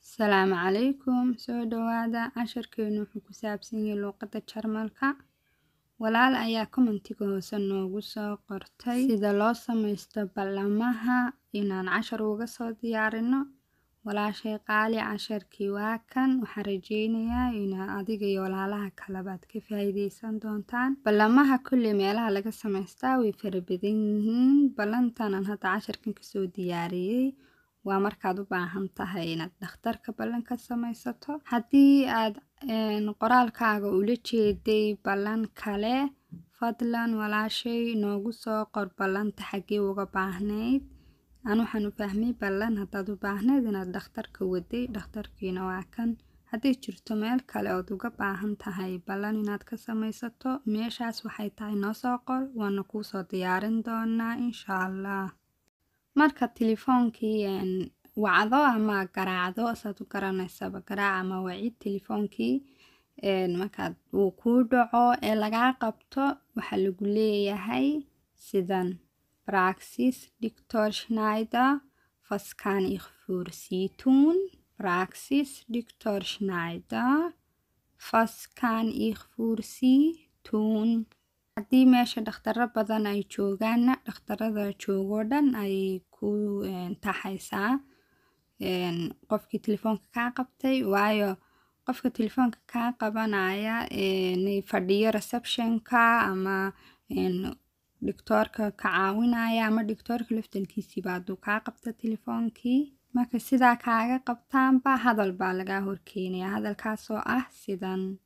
Asalaamu calaykum soo dhawaada casharkeenu wuxuu ku saabsan yahay luqadda Jarmalka walaal ayaa commentiga hoose noogu soo qortay sida loo samaysto ballamaha inaan cashar uga soo diyaarino walaashay qaali casharkii waa kan waxaan rajeynayaa inaa adiga iyo walaalaha kalabaad ka faa'iideysan doontaan ballamaha kulli meelaha laga samaystaa way fara badan yihiin ballantanan hadda casharkan kasoo diyaariyey waa markaad u baahan tahay inaad dhakhtarka ballan ka samaysato haddii aad qoraalkaaga ula jeeday ballan kale fadlan walaashay noogu soo qor ballanta xaggee uga baahnayd aan waxaan u fahmay ballan haddaad u baahnayd inaad dhakhtarka waday dhakhtarkiina waa kan hadday jirto meel kale ood uga baahan tahay ballan inaad ka samaysato meeshaas waxay tahay noo soo qor waana kuu soo diyaarin doonaa insha allah marka telefoonkii wacdo ama garaacdo saad u garanaysaba garaac ama wacid telefoonkii markaad uu kuu dhaco ee lagaa qabto waxaa lagu leeyahay sidan praxis dictor schneider was kann ich für Sie tun praxis dictor schneider was kann ich für Sie tun haddii meesha dhakhtaro badan ay joogaanna dhakhtarada joogoo dhan ay ku taxaysaa qofkii telefoonka kaa qabtay waayo qofka telefoonka kaa qabanaya fadhiyo receptionka ama dhictoorka ka caawinaya ama dhictoorka laftankiisiiba hadduu kaa qabta telefoonkii marka sidaa kaaga qabtaanba hadal baa lagaa horkeenaya hadalkaasoo ah sidan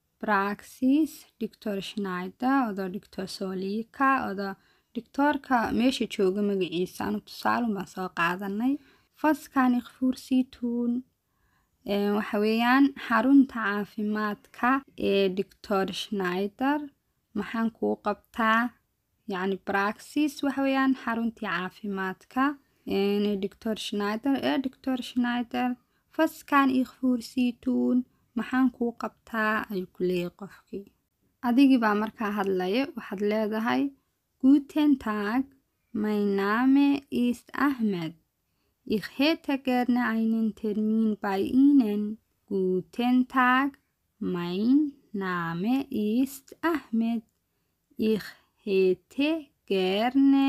praxis dictor schneider odo dictor solika odo dhictoorka meesha jooga magaciisa anu tusaalun baan soo qaadanay faskan ikfursituun waxa weeyaan xarunta caafimaadka ee dictor schneider maxaan kuu qabtaa yacni praxis waxa weeyaan xaruntii caafimaadka dictor schneider ee dictor schneider faskan ikfursituun maxaan kuu qabtaa ayuu ku leeyahay qofkii adigii baa markaa hadlaya waxaad leedahay guten tag mein name ist ahmed Ich hätte gerne einen Termin bei Ihnen. Guten Tag, mein Name ist Ahmed. Ich hätte gerne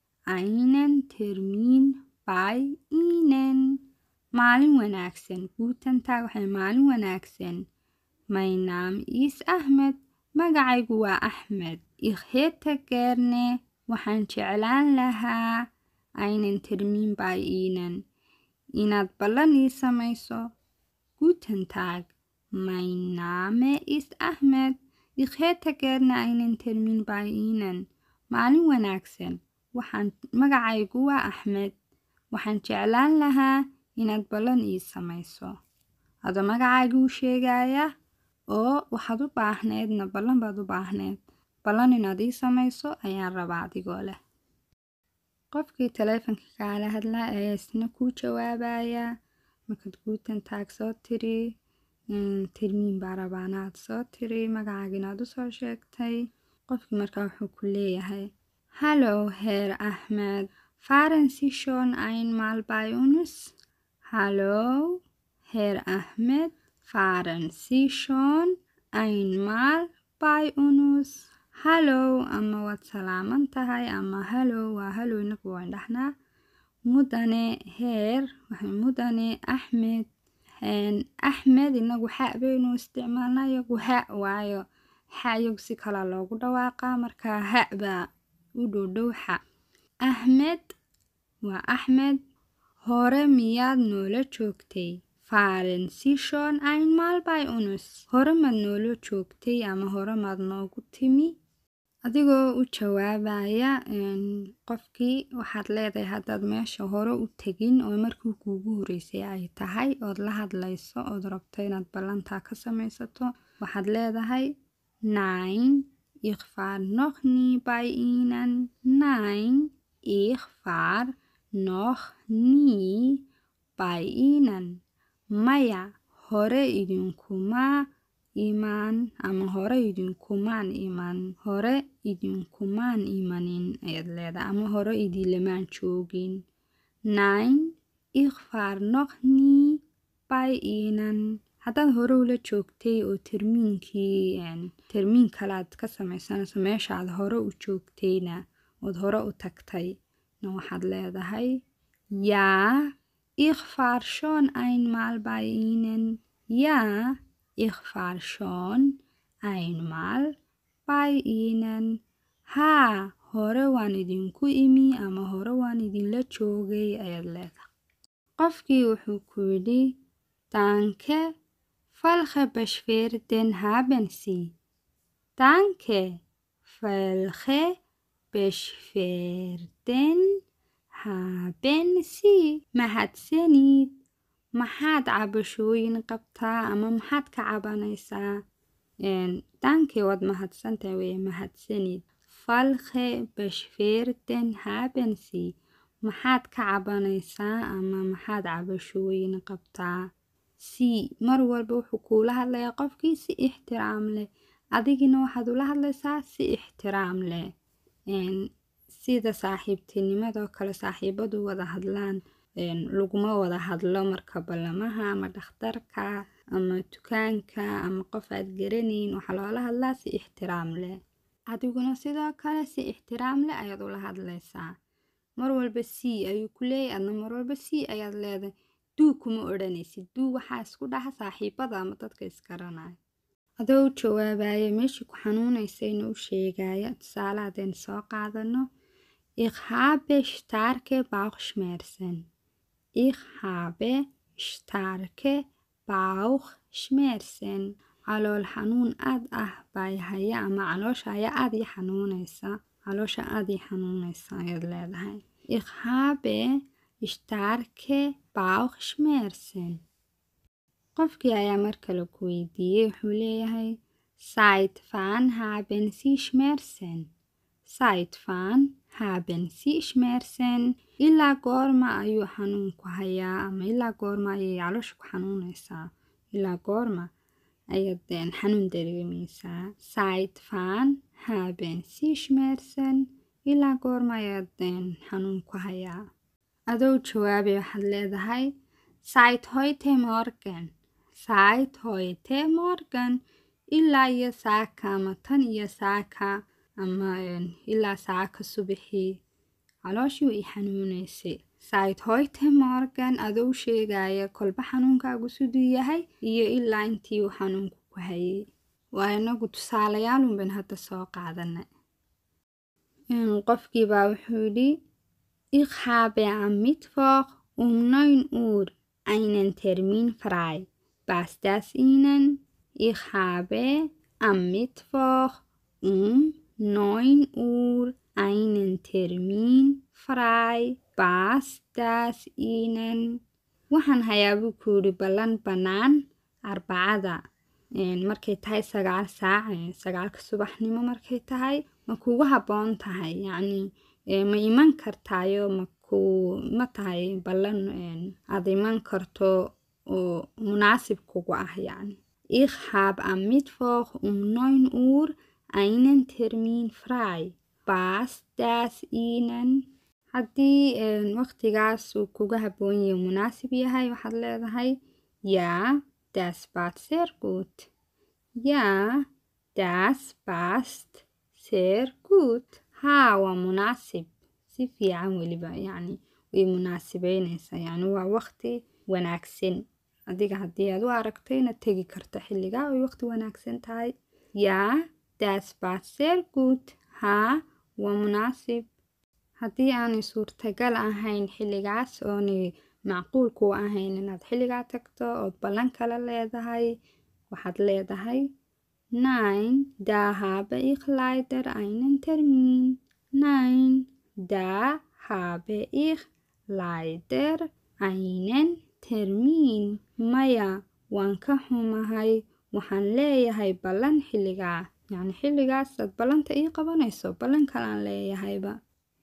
einen Termin bei Ihnen. Maalin wanaagsan. Guten Tag waxay maalin wanaagsan. Mein Name ist Ahmed. Magacaygu waa Ahmed. Ich hätte gerne waxaan jeclaan lahaa einen Termin bei Ihnen. Inaad ballan ii samayso. Guten Tag, mein Name ist Ahmed. Ich hätte gerne einen Termin bei Ihnen. Maalin wanaagsan. Waxaan magacaygu waa Axmed. Waxaan jeclaan lahaa inaad ballan ii samayso. Adoo magacaygu u sheegaya oo waxaad u baahneedna ballan baad u baahneed. Ballan inaad ii samayso ayaan rabaa adigoo leh. qofkii taleefanka kaala hadlaa ayaa isna kuu jawaabaya markaad guten tag soo tiri termiin baa rabaanaad soo tiri magacaaga inaad usoo sheegtay qofkii markaa wuxuu ku leeyahay hallo herr ahmed fahren sie schon einmal bei uns hallo herr ahmed fahren sie schon einmal bei uns hallow ama waad salaaman tahay ama hallow waa hallow inagu waan dhahnaa mudane heer waxay mudane axmed axmed inagu xa baynu isticmaalnaa iyagu ha waayo xa iyagu si kala loogu dhawaaqaa marka ha baa u dhowdhow xa axmed waa axmed hore miyaad noola joogtay faaren sishon einmal by unus hore maad noola joogtay ama hore maad noogu timi adigoo u jawaabaya qofkii waxaad leedahay haddaad meesha hore u tegin oo markii kuugu horeysay ay tahay ood la hadlayso ood rabto inaad ballantaa ka samaysato waxaad leedahay nine ich fahr noch nie bei ihnen nine ich fahr noch nie bei ihnen maya hore idinkuma imaan ama hore idinkumaan iman hore idinkumaan imanin ayaad leedahay ama hore idilamaan joogin nine ich fahr noch nie by ihnen haddaad hore ula joogtay oo termiinkii termiin kalead ka samaysanayso meeshaad hore u joogtayna ood hore u tagtay na waxaad leedahay yaa ich war schon einmal bei ihnen yaa ich war schon einmal bei ihnen haa hore waan idinku imi ama hore waan idinla joogay ayaad leedahay qofkii wuxuu ku yidhi danke falche beschwerden haben sie danke falche beschwerden haben sie mahadsanid maxaad cabashooyin qabtaa ama maxaad ka cabanaysaa danke waad mahadsantahay weye mahadsanid falche beschwerden haben sie maxaad ka cabanaysaa ama maxaad cabashooyin qabtaa si mar walba wuxuu kuula hadlayaa qofkii si ixtiraam leh adigina waxaad ula hadlaysaa si ixtiraam leh sida saaxiibtinimadoo kale saaxiibadu wada hadlaan laguma wada hadlo marka ballamaha ama dhakhtarka ama dukaanka ama qof aad garanayn waxaa loola hadlaa si ixtiraam leh adiguna sidoo kale si ixtiraam leh ayaad ula hadlaysaa mar walba c ayuu ku leeyahy adna mar walba c ayaad leedahay duu kuma odhanaysid duu waxaa isku dhaha saaxiibada ama dadka isgaranaya adoo u jawaabaya meeshii ku xanuunaysayna u sheegaya tusaale haddaynu soo qaadano ich habe starke bauchschmerzen ich habe starke bauchschmerzen calool xanuun aad ah baa haya ama caloosha ayaa aad ii xanuunaysa caloosha aad ii xanuunaysa ayaad leedahay ich habe starke bauchschmerzen qofkii ayaa mar kale ku weydiiyey wuxuu leeyahay seit wann haben sie schmerzen seit wann haben sie schmerzen ilaa goorma ayuu xanuunku hayaa ama ilaa goorma ayay caloosha ku xanuunaysaa ilaa goorma ayaad xanuun dareemaysaa seit wann haben sie schmerzen ilaa goorma ayaad xanuun ku hayaa adoo jawaabay waxaad leedahay seit heute morgen seit heute morgen ilaa iyo saaka ama tan iyo saaka ama ilaa saaka subaxii calooshii i xanuunaysay seit heute morgen adou sheegaya kolba xanuunkaagu siduu yahay iyo ilaa intii uu xanuunku ku hayay waa inagu tusaalayaalunban hadda soo qaadana qofkiibaa wuxuu yidhi ich habe am mittwoch um neun uhr einen termin frei passt das ihnen ich habe am mittwoch um neun uhr einen termin frei passt das ihnen waxaan hayaa buu ku yidhi ballan bannaan arbacada markay tahay sagaal saac sagaalka subaxnimo markay tahay ma kugu habboon tahay yacni ma iman kartaayo maku ma tahay ballan aad iman karto oo munaasib kugu ah yacni ich hab am mittwoch um neun uhr einen termin frei passt das ihnen haddii waqtigaas uu kuga habboon yahay munaasib yahay waxaad leedahay yaa das passt sehr gut yaa das passt sehr gut haa waa munaasib si fiican weliba yacni way munaasibeynaysaa yacni waa waqti wanaagsan adiga haddii aad u aragto inaad tegi karto xilligaa ay waqti wanaagsan tahay yaa das passt sehr gut haa waa munaasib haddii aanay suurtagal ahayn xilligaas oonay macquul ku ahayn inaad xilligaa tagto ood ballan kala leedahay waxaad leedahay nein da habe ich leider einen termin nein da habe ich leider einen termin maya waan ka xumahay waxaan leeyahay ballan xilligaa yacni xilligaasaad ballanta ii qabanayso ballan kalaan leeyahayba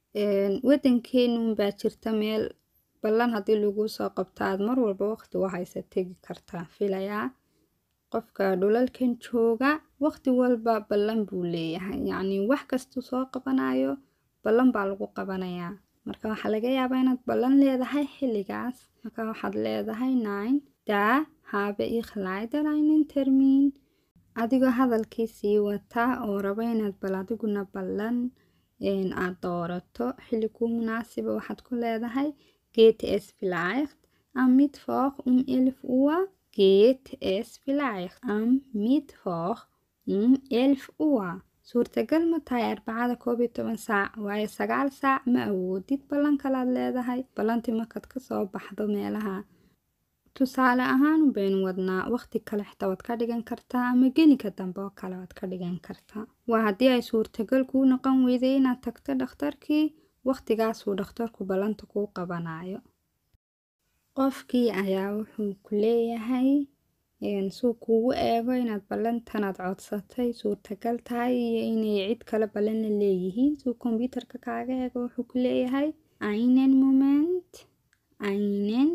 waddankeenun baa jirta meel ballan haddii lagu soo qabto aad mar walba waqti u haysa tegi kartaa filayaa qofka dhulalkan jooga waqti walba ballan buu leeyahay yacni wax kastuu soo qabanayo ballan baa lagu qabanayaa marka waxaa laga yaabaa inaad ballan leedahay xilligaas marka waxaad leedahay nine da habe ich leider einen Termin adigoo hadalkii sii wata oo raba inaad bal adiguna ballan aad doorato xilli kuu munaasiba waxaad ku leedahay geht es vielleicht am Mittwoch um 11 Uhr geht es vielleicht am Mittwoch um 11 Uhr suurtagal ma tahay arbacada koob iyo toban saac waayo sagaal saac ma awoodid ballan kalaad leedahay ballantii markaad kasoo baxdo meelaha tusaale ahaan baynu wadnaa waqti kale xitaa waad ka dhigan kartaa ama genika dambe oo kale waad ka dhigan kartaa waa haddii ay suurtagal kuu noqon weyday inaad tagto dhakhtarkii waqtigaasuu dhakhtarku ballanta kuu qabanayo qofkii ayaa wuxuu ku leeyahay suu kuugu eego inaad ballantanaad codsatay suurtagal tahay iyo inay cid kale ballan la leeyihiin suu kombyuutarka kaaga eego wuxuu ku leeyahay einen moment einen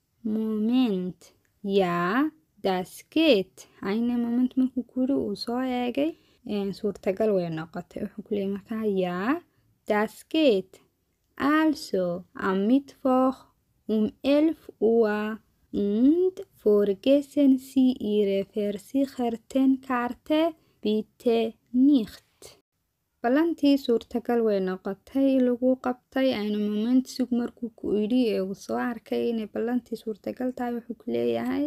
moment yaa das geht einen moment markuu kuyiri uu soo eegay suurtagal way noqotay wuxuu ku leeyahay markaa yaa das geht also am Mittwoch um 11 Uhr und vergessen Sie Ihre Versichertenkarte bitte nicht. ballantii suurtagal way noqotay lagu qabtay ayna moment sug markuu ku idhi ee uu soo arkay inay ballantii suurtagal tahay wuxuu ku leeyahay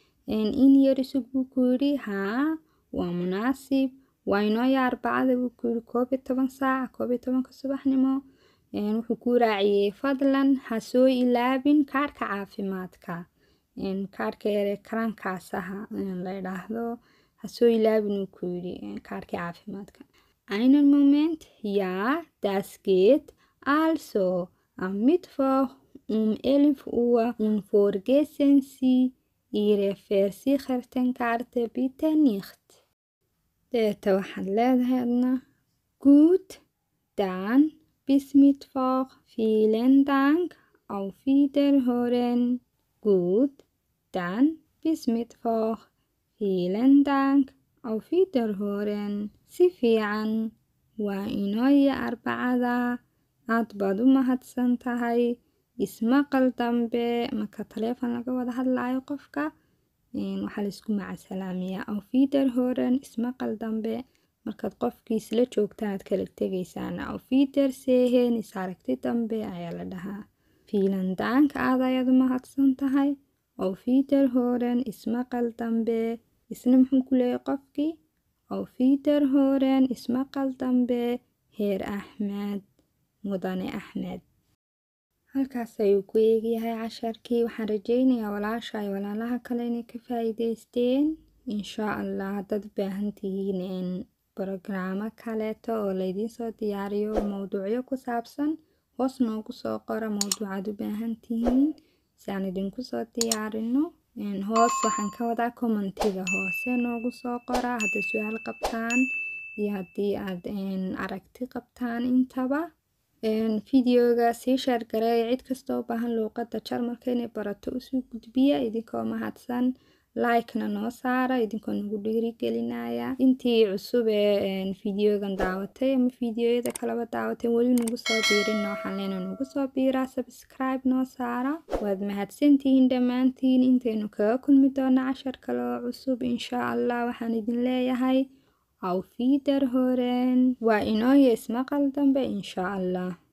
in yari sug buu ku yidhi haa waa munaasib waa inooya arbacada buu ku yidhi koob iyo toban saac koob iyo tobanka subaxnimo wuxuu ku raaciyey fadlan ha soo ilaabin kaarhka caafimaadka kaarhka yare karankaasaha la idhaahdo ha soo ilaabin uu ku yidhi kaarhkii caafimaadka einen moment ja das geht also am Mittwoch um 11 Uhr und vergessen Sie Ihre Versichertenkarte bitte nicht deeta waxaad leedahay adna gut dann bis Mittwoch. Vielen Dank. Auf Wiederhören. Gut, dann bis Mittwoch. Vielen Dank. Auf Wiederhören. Si fiican. Waa inooya arbacada. Aad baad u mahadsan tahay. Ismaqal dambe marka taleefon laga wada hadlayo qofka waxaa laisku macasalaamiyaa auf Wiederhören. Ismaqal dambe markaad qofkiis la joogtaan aad kala tegaysaana auf Wiedersehen is aragti dambe ayaa la dhahaa fiilan daanka aad ayaad u mahadsan tahay auf Wiederhören ismaqal dambe isna muxuu ku leeyahay qofkii auf Wiederhören ismaqal dambe heer axmed mudane axmed halkaas ayuu ku eegyahay casharkii waxaan rajeynayaa walaasha ay walaalaha kale inay ka faa'iidaysteen inshaa allah haddaad u baahan tihiin brogaraamo kaleeto oo laydiin soo diyaariyo mowduucyo ku saabsan hoos noogu soo qora mowduucaad u baahan tihiin si aan idinku soo diyaarino hoos waxaan ka wadaa commentiga hoose noogu soo qora hadday su-aal qabtaan iyo haddii aad aragti qabtaan intaba videoga sii shaargareeya cid kasta u baahan luuqadda jarmalka inay barato usoo gudbiya idinkoo mahadsan like-na noo saara idinkoo nagu dhiirigelinaya intii cusub ee videogan daawatay ama videoyada kaleba daawatay weli nagu soo biirinna waxaan leena nagu soo biiraa subscribe noo saara waad mahadsantihiin dhammaantiin intaynu kaga kulmi doona cashar kale oo cusub inshaa allah waxaan idin leeyahay auf wiederhören waa inooya ismaqal dambe inshaa allah